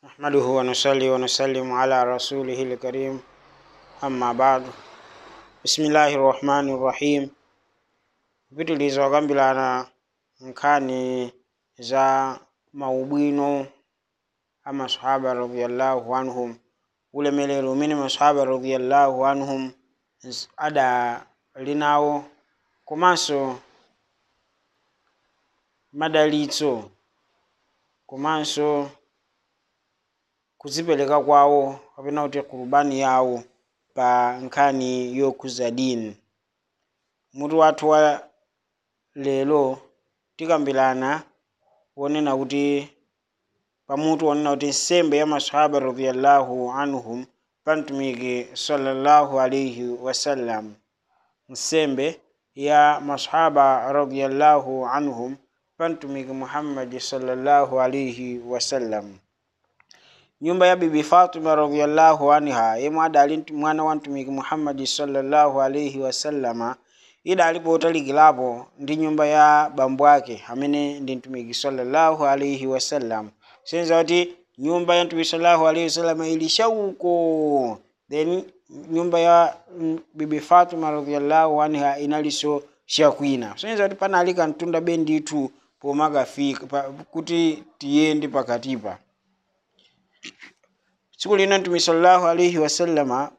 نحمده ونصلي ونسلم على رسوله الكريم أما بعد بسم الله الرحمن الرحيم kupitiliza okambirana nkhani za maubwino a masahaba radiallahu anhum ulemelero umene masahaba radiallahu anhum z- adali nawo komanso madalitso komanso kudzipereka kwawo kapena kuti kurubani yawo pa nkhani yokhuza dini mutu wathu wa lero tikambirana wonena kuti pamutu wonena kuti nsembe ya masahaba radiallahu anhum pa mtumiki sallallahu alaihi wasallam nsembe ya masahaba radiallahu anhum pa mtumiki muhammadi sallallahu alaihi wasallam nyumba ya bibi fatima radiallahu anha yemwe adali mtu- mwana wa mtumiki muhammadi sallallahu alaihi wasallama idali potalikirapo ndi nyumba ya bambo ake amene ndi mtumiki sallallahu alaihi wasallam senza kuti nyumba ya mtumiki sallallahu alaihi wasallam ili shauko then nyumba ya mm, bibi fatima radiallahu anha inalinso shakwina senza kuti panali kantunda bendithu pomakafika pa, kuti tiyende pakatipa tsiku lina mtume sallallahu alaihi wasallama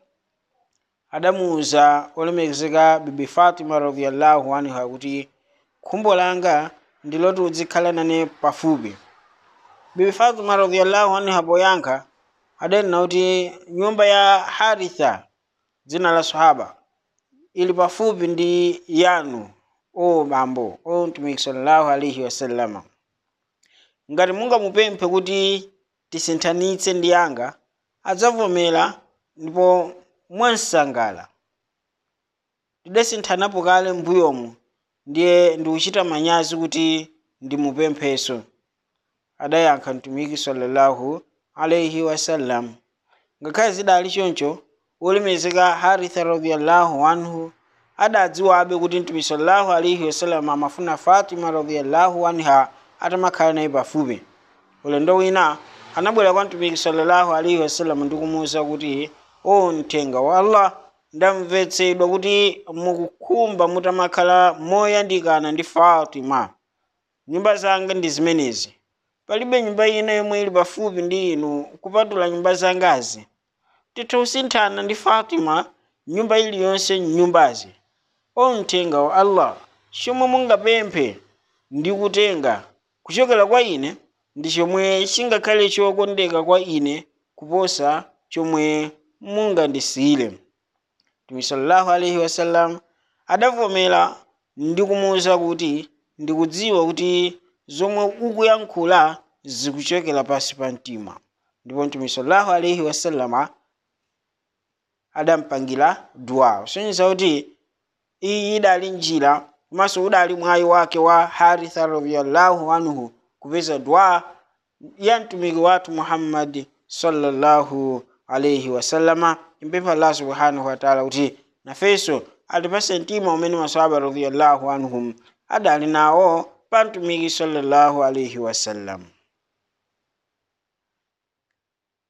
adamuwuza olemekezeka bibi fatima radiallahu anha kuti khumbo langa ndiloti uzikhala nane pafupi bibi fatima radiallahu anha poyankha adanena kuti nyumba ya haritha dzina la sahaba ili pafupi ndi yanu o bambo o mtumiki sallallahu alaihi wasallama ngati mungamupemphe kuti tisinthanitse ndi yanga adzavomera ndipo mwansangala tidasinthanapo kale mbuyomu ndiye ndikuchita manyazi kuti ndimupempheso adayankha mtumiki sallallahu alaihi wasallam ngakhale zidali choncho wolemekezeka haritha radiallahu anhu adadziwabe kuti mtumiki sallallahu alaihi wasallam amafuna fatima radiallahu anha atamakhala naye pafupi ulendo wina anabwera kwa mtumiki sallallahu alaihi wasallam ndikumuwuza kuti o mthenga wa allah ndamvetsedwa kuti mukukhumba mutamakhala moyandikana ndi fatima nyumba zanga ndi zimenezi palibe nyumba ina yomwe ili pafupi ndi inu kupatula nyumba zangazi titha kusinthana ndi fatima nyumba iliyonse nyumbazi o mthenga wa allah chomwe mungapemphe ndi kutenga kuchokera kwa ine ndi chomwe chingakhale chokondeka kwa ine kuposa chomwe mungandisiyire mtume sallallahu alaihi wasallam adavomera ndi kumuwuza kuti ndikudziwa kuti zomwe ukuyankhula zikuchokera pansi pa mtima ndipo mtume sallallahu alaihi wasallama adampangira dua kusonyeza kuti iyi idali njira komanso udali mwayi wake wa haritha radiallahu anhu kupeza dua ya mtumiki wathu muhammadi sallallahu alaihi wasallama impempha allah subhanahu wataala kuti nafenso atipase mtima umene masahaba radiallahu anhum adali nawo pa mtumiki sallallahu alaihi wasallam